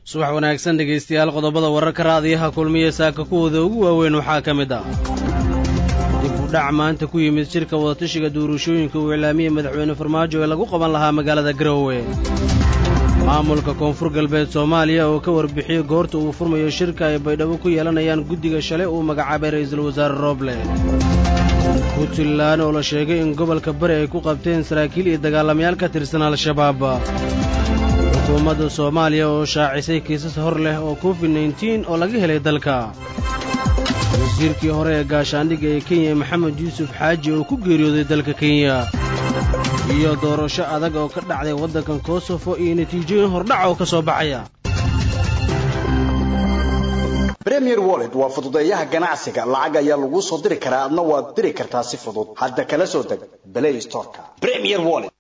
subax wanaagsan dhegaystayaal qodobada wararka raadiyaha kulmiya saaka kuwooda ugu waaweyn waxaa ka mid ah dib u dhac maanta ku yimid shirka wadatashiga duurashooyinka uu iclaamiyey madaxweyne farmaajo ee lagu qaban lahaa magaalada garowe maamulka koonfur galbeed soomaaliya oo ka warbixiyey goorta uu furmayo shirka ay baydhabo ku yeelanayaan guddiga shalay uu magacaabay ra'iisul wasaare rooble puntland oo la sheegay in gobolka bari ay ku qabteen saraakiil iyo dagaalamayaal ka tirsan al-shabaab xukuumadda soomaaliya oo shaacisay kiisas hor leh oo covid neintiin oo laga helay dalka wasiirkii hore ee gaashaandhigga ee kenya maxamed yuusuf xaaji oo ku geeriyooday dalka kenya iyo doorasho adag oo ka dhacday waddankan kosofo iyo natiijooyin hordhac oo ka soo baxaya premier wallet waa fududeeyaha ganacsiga lacag ayaa laguu soo diri karaa adna waad diri kartaa si fudud hadda kala soo deg play storeka premier wallet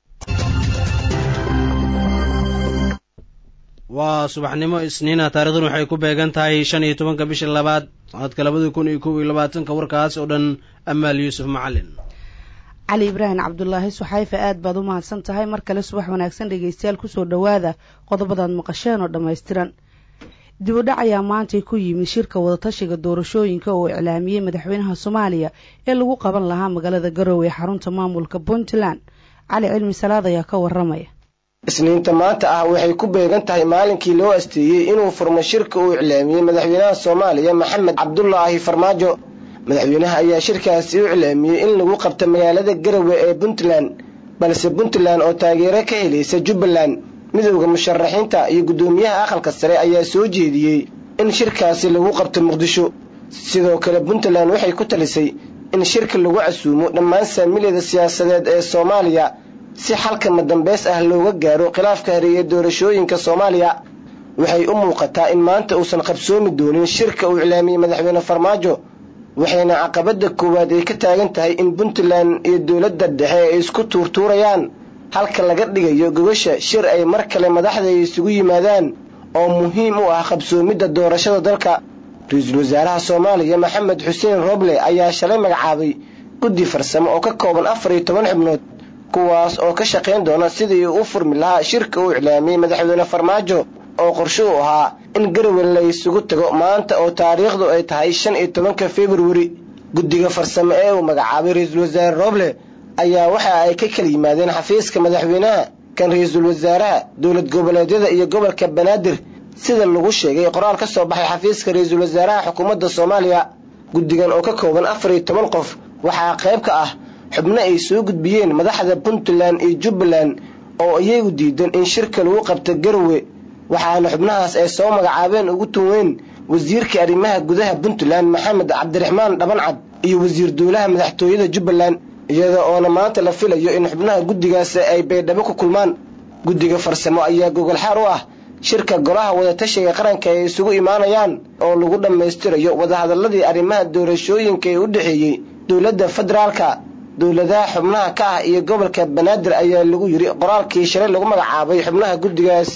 waa subaxnimo isniina taarikhdan waxay ku beegan tahay shan iyo tobanka bisha labaad sanadka labada kun iyo kob iyo labaatanka warkaas oo dhan amaal yuusuf macalin cali ibraahim cabdulaahi suxayfe aad baad u mahadsan tahay mar kale subax wanaagsan dhegaystayaal kusoo dhowaada qodobadaad maqasheen oo dhammaystiran dib u dhac ayaa maantay ku yimid shirka wadatashiga doorashooyinka oo iclaamiyey madaxweynaha soomaaliya ee lagu qaban lahaa magaalada garowe ee xarunta maamulka puntland cali cilmi salaad ayaa ka waramaya isniinta maanta ah waxay ku beegan tahay maalinkii loo asteeyey inuu furmo shirka uu iclaamiyey madaxweynaha soomaaliya maxamed cabdulaahi farmaajo madaxweynaha ayaa shirkaasi u iclaamiyey in lagu qabto magaalada garowe ee puntland balse puntland oo taageero ka helaysa jubbaland midowda musharaxiinta iyo guddoomiyaha aqalka sare ayaa soo jeediyey in shirkaasi lagu qabto muqdisho sidoo kale puntland waxay ku talisay in shirka lagu casuumo dhammaan saamilyada siyaasadeed ee soomaaliya si xalka madambeys ah looga gaaro khilaafka hareeye doorashooyinka soomaaliya waxay u muuqataa in maanta uusan qabsoomi doonin shirka uu iclaamiyey madaxweyne farmaajo waxayna caqabada koowaad ay ka taagan tahay in puntland iyo dowladda dhexe ay isku tuurtuurayaan halka laga dhigayo gogasha shir ay mar kale madaxda isugu yimaadaan oo muhiim u ah qabsoomidda doorashada dalka ra-iisul wasaaraha soomaaliya maxamed xuseen roble ayaa shalay magacaabay guddi farsamo oo ka kooban afar iyo toban xubnood kuwaas oo ka shaqayn doona sidii uu u furmi lahaa shirka uu iclaamiyey madaxweyne farmaajo oo qorshe u ahaa in garowe la isugu tago maanta oo taariikhdu ay tahay shan iyo tobanka februari guddiga farsamo ee uu magacaabay ra-iisul wasaare roble ayaa waxa ay ka kala yimaadeen xafiiska madaxweynaha kan ra-iisul wasaaraha dowlad goboleedyada iyo gobolka banaadir sida lagu sheegay qoraal ka soo baxay xafiiska ra-iisul wasaaraha xukuumadda soomaaliya guddigan oo ka kooban afar iyo toban qof waxaa qayb ka ah xubno ay soo gudbiyeen madaxda puntland iyo jubbaland oo iyagu diidan in shirka lagu qabto garowe waxaana xubnahaas ay soo magacaabeen ugu tuweyn wasiirka arrimaha gudaha puntland maxamed cabdiraxmaan dhabancad iyo wasiir dowlaha madaxtooyada jubbaland iyada oona maanta la filayo in xubnaha guddigaasi ay baydhabo ku kulmaan guddiga farsamo ayaa gogolxaar u ah shirka golaha wadatashiga qaranka ay isugu imaanayaan oo lagu dhammaystirayo wadahadaladii arrimaha doorashooyinka ee u dhexeeyey dowladda federaalka dowladaha xubnaha ka ah iyo gobolka banaadir ayaa lagu yiri qoraalkii shalay lagu magacaabay xubnaha guddigaas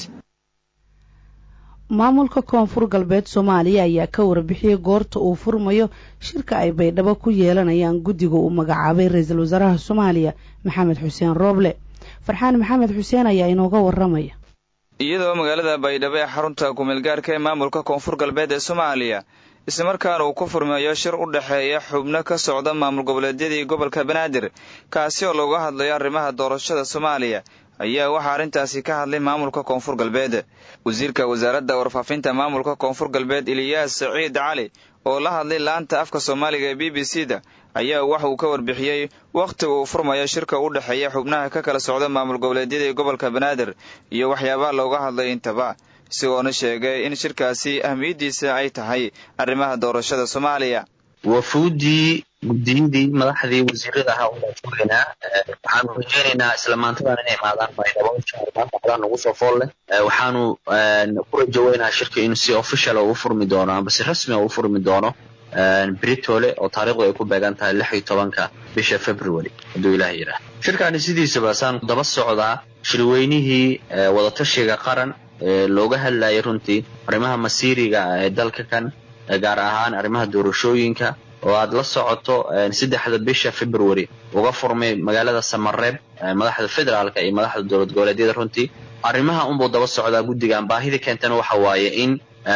maamulka koonfur galbeed soomaaliya ayaa ka warbixiyey goorta uu furmayo shirka ay baydhabo ku yeelanayaan guddiga uu magacaabay ra-iisul wasaaraha soomaaliya maxamed xuseen rooble farxaan maxamed xuseen ayaa inooga waramaya iyadoo magaalada baydhabo ee xarunta kumeelgaarka ee maamulka koonfur galbeed ee soomaaliya islamarkaana uu ku furmeeyo shir u dhexeeya xubno ka socda maamul goboleedyadii gobolka banaadir kaasi oo looga hadlayo arrimaha doorashada soomaaliya ayaa waxaa arrintaasi ka hadlay maamulka koonfur galbeed wasiirka wasaaradda warfaafinta maamulka koonfur galbeed iliyaas saciid cali oo la hadlay laanta afka soomaaliga ee b b c da ayaa waxa uu ka warbixiyey wakhtiga uu furmayo shirka u dhexeeya xubnaha ka kala socda maamul goboleedyadii gobolka banaadir iyo waxyaabaha looga hadlay intaba isagoona sheegay in shirkaasi ahmiyaddiisa ay tahay arrimaha doorashada soomaaliya wafuudii guddiyadii madaxdii wasiirada ahaa unbaan joogaynaa waxaanu rajeynaynaa isla maantadan inay imaadaan baydhabo inshaalla nagu soo fool leh waxaanu ku rajaweynaa shirka in si official u furmi doono amba si rasmi u furmi doono britole oo taariikhdu ay ku beegan tahay lix iyo tobanka bisha february hadduu ilaah yidhaah shirkaani sidiisaba saan daba socdaa shirweynihii wadatashiga qaran ee looga hadlayay runtii arrimaha masiiriga ee dalka kan gaar ahaan arrimaha doorashooyinka oo aad la socoto saddexda bisha february uga furmay magaalada samareeb madaxda federaalka iyo madaxda dowlad goboleedyada runtii arrimaha unbuu daba socdaa guddigan baahida keentana waxa waaye in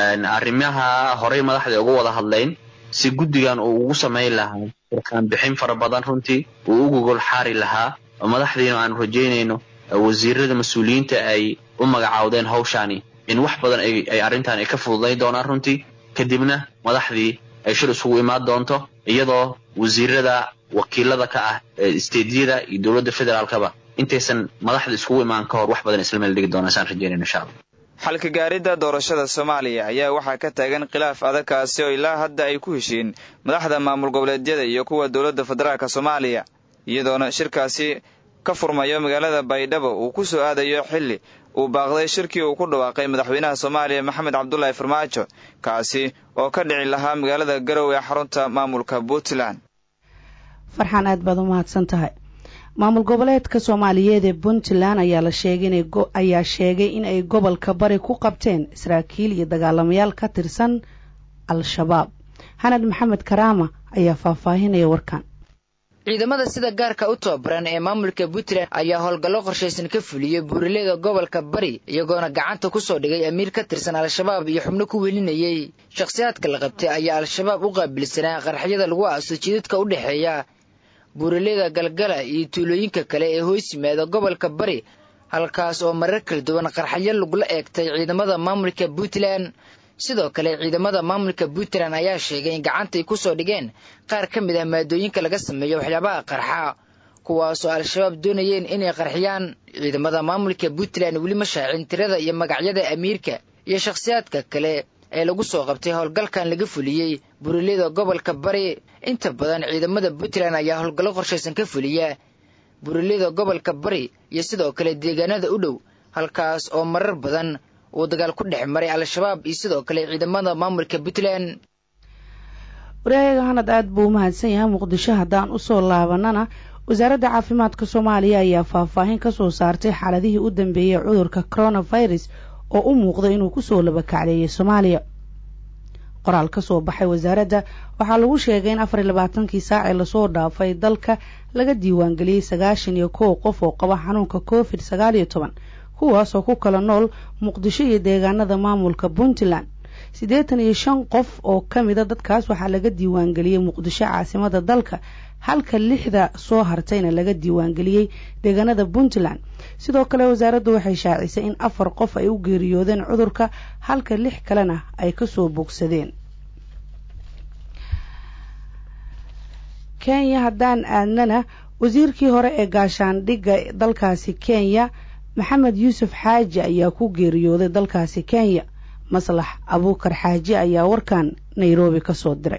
arrimaha horey madaxda uga wada hadlayn si guddigan uu ugu samayn lahaa furkaan bixin fara badan runtii uu u gogol xaari lahaa madaxdiina aanu rajaynayno wasiirada mas-uuliyiinta ay u magacaawdeen hawshaani in wax badan ay arrintan ay ka fududayn doonaan runtii kadibna madaxdii ay shir isugu imaan doonto iyadoo wasiirada wakiilada ka ah steedyada iyo dowladda federaalkaba intaysan madaxda iskugu imaan ka hor wax badan isla meel dhigi doonaan saan rajaynayno insha allah xalka gaaridda doorashada soomaaliya ayaa waxaa ka taagan khilaaf adagkaasi oo ilaa hadda ay ku heshiin madaxda maamul goboleedyada iyo kuwa dowladda federaalka soomaaliya iyadoona shirkaasi ka furmayo magaalada baydhabo uu ku soo aadayo xilli uu baaqday shirkii uu ku dhawaaqay madaxweynaha soomaaliya maxamed cabdulaahi farmaajo kaasi oo ka dhici lahaa magaalada garow ee xarunta maamulka puntland farxaan aad baad u mahadsan tahay maamul goboleedka soomaaliyeed ee puntland ayaa la sheegay ayaa sheegay in ay gobolka bari ku qabteen saraakiil iyo dagaalamayaal ka tirsan al-shabaab xanad maxamed karaama ayaa faahfaahinaya warkan ciidamada sida gaarka u tababaran ee maamulka puntland ayaa howlgallo qorshaysan ka fuliyey buuraleyda gobolka bari iyagoona gacanta ku soo dhigay amiir ka tirsan al-shabaab iyo xubno ku welinayey shakhsiyaadka la qabtay ayaa al-shabaab u qaabilsanaa qaraxyada lagu aaso jidadka u dhexeeya buuraleyda galgala iyo tuulooyinka kale ee hoos yimaada gobolka bari halkaas oo marar kala duwan qarxyo lagula eegtay ciidamada maamulka puntland sidoo kale ciidamada maamulka puntland ayaa sheegay in gacantay ku soo dhigeen qaar ka mid ah maadooyinka laga sameeyo waxyaabaha qarxa kuwaasoo al-shabaab doonayeen inay qarxiyaan ciidamada maamulka puntland weli ma shaacin tirada iyo magacyada amiirka iyo shakhsiyaadka kale ee lagu soo qabtay howlgalkan laga fuliyey buuraleyda gobolka bari inta badan ciidamada puntland ayaa howlgallo qorshaysan ka fuliya buuraleyda gobolka bari iyo sidoo kale deegaanada u dhow halkaas oo marar badan uu dagaal ku dhex maray al-shabaab iyo sidoo kale ciidamada maamulka puntland waryahaga hanad aada buu u mahadsan yahay muqdisho haddaan usoo laabanana wasaaradda caafimaadka soomaaliya ayaa faahfaahin ka soo saartay xaaladihii u dambeeyey cudurka coronavirus oo u muuqda inuu kusoo labakacleeyay soomaaliya qoraal ka soo baxay wasaaradda waxaa lagu sheegay in afar iyo labaatankii saacee lasoo dhaafay dalka laga diiwaangeliyey sagaashan iyo kow qof oo qaba xanuunka covid sagaal iyo toban kuwaasoo ku kala nool muqdisho iyo deegaanada maamulka puntland siddeetan iyo shan qof oo ka mida dadkaas waxaa laga diiwaangeliyey muqdisho caasimada dalka halka lixda soo hartayna laga diiwaangeliyey deegaanada puntland sidoo kale wasaaraddu waxay shaacisay in afar qof ay u geeriyoodeen cudurka halka lix kalena ay kasoo bogsadeen kenya haddaan aadnana wasiirkii hore ee gaashaandhigga dalkaasi kenya maxamed yuusuf xaaji ayaa ku geeriyooday dalkaasi kenya maslax abuukar xaaji ayaa warkan nairobi ka soo diray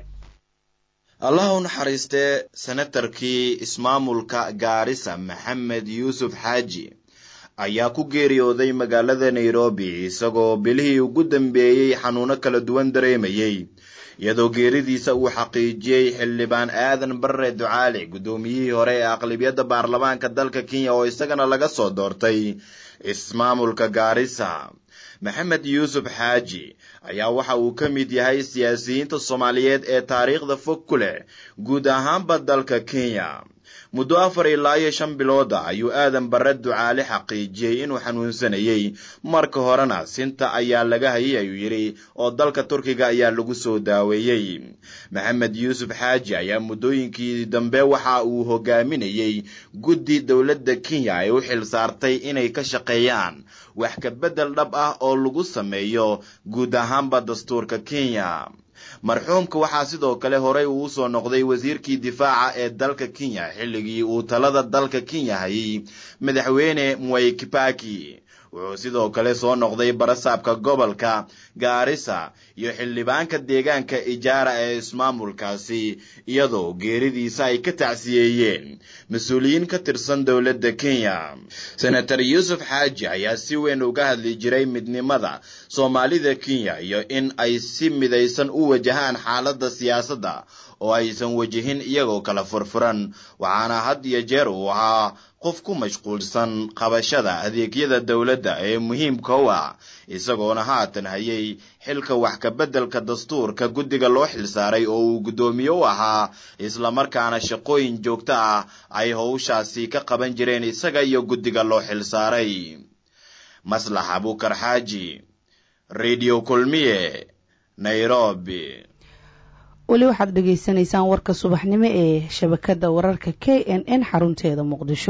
allah u naxariistee senatarkii ismaamulka gaarisa maxamed yuusuf xaaji ayaa ku geeriyooday magaalada nairobi isagoo bilihii ugu dambeeyey xanuuno kala duwan dareemayey iyadoo geeridiisa uu xaqiijiyey xildhibaan aadan barre ducaale guddoomiyihii hore ee aqlabiyadda baarlamaanka dalka kenya oo isagana laga soo doortay ismaamulka gaarisa maxamed yuusuf xaaji ayaa waxa uu ka mid yahay siyaasiyiinta soomaaliyeed ee taariikhda fog ku leh guud ahaanba dalka kenya muddo afar ilaa iyo shan bilooda ayuu aadan barre ducaale xaqiijiyey inuu xanuunsanayey marka horena sinta ayaa laga hayay ayuu yidhi oo dalka turkiga ayaa lagu soo daaweeyey maxamed yuusuf xaaji ayaa muddooyinkii dambe waxa uu hogaaminayey guddi dowladda kenya ay u xil saartay inay ka shaqeeyaan wax ka beddel dhab ah oo lagu sameeyo guud ahaanba dastuurka kenya marxuumka waxaa sidoo kale horey uu usoo noqday wasiirkii difaaca ee dalka kenya xilligii uu talada dalka kenya hayay madaxweyne mwai kibaki wuxuu sidoo kale soo noqday barasaabka gobolka gaarisa iyo xildhibaanka deegaanka ijaara ee ismaamulkaasi iyadoo geeridiisa ay ka tacsiyeeyeen mas-uuliyiin ka tirsan dowladda kenya senator yuusuf xaaji ayaa si weyn uga hadli jiray midnimada soomaalida kenya iyo in ay si midaysan u wajahaan xaaladda siyaasadda oo aysan wajihin iyagoo kala furfuran waxaana had iyo jeer uu ahaa qof ku mashquulsan qabashada adeegyada dowladda ee muhiimka u ah isagoona haatan hayay xilka wax ka beddelka dastuurka guddiga loo xilsaaray oo uu guddoomiye u ahaa islamarkaana shaqooyin joogto ah ay howshaasi ka qaban jireen isaga iyo guddiga loo xilsaaray maslax abukar xaaji radio kulmiye nairobi weli waxaad dhagaysanaysaan warka subaxnimo ee shabakadda wararka k n n xarunteeda muqdisho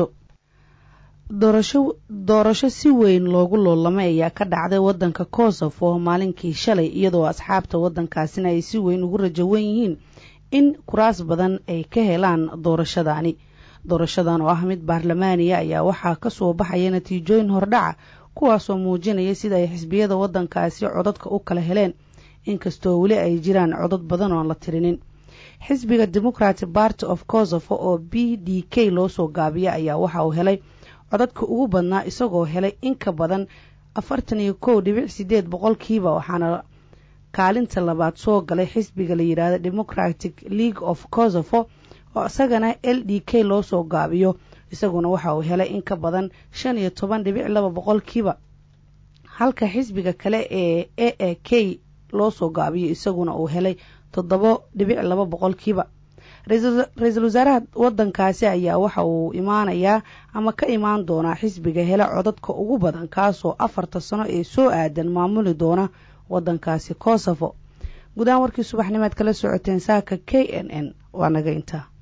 doorasho si weyn loogu loolamay ayaa ka dhacday wadanka kosovo maalinkii shalay iyadoo asxaabta wadankaasina ay si weyn ugu rajawan yihiin in kuraas badan ay ka helaan doorashadaani doorashadan oo ah mid baarlamaaniya ayaa waxaa kasoo baxaya natiijooyin hordhaca kuwaasoo muujinaya sida ay xisbiyada wadankaasi codadka u kala heleen inkastoo weli ay jiraan codad badan oon la tirinin xisbiga democratic party of kosovo oo b d k loo soo gaabiya ayaa waxa uu helay codadka ugu badnaa isagoo helay in ka badan afartan iyo kow dhibic sideed boqolkiiba waxaana kaalinta labaad soo galay xisbiga la yidhaahda democratic league of kosovo oo isagana l d k loo soo gaabiyo isaguna waxa uu helay in ka badan shan iyo toban dhibic laba boqolkiiba halka xisbiga kale ee a a k loo soo gaabiyo isaguna uu helay toddobo dhibic laba boqolkiiba ra-iisul wasaaraha wadankaasi ayaa waxa uu imaanayaa ama ka imaan doonaa xisbiga hela codadka ugu badan kaasoo afarta sano ee soo aadan maamuli doona wadankaasi kosovo gudahaan warkii subaxnimaad kala socoteen saaka k n n waa naga intaa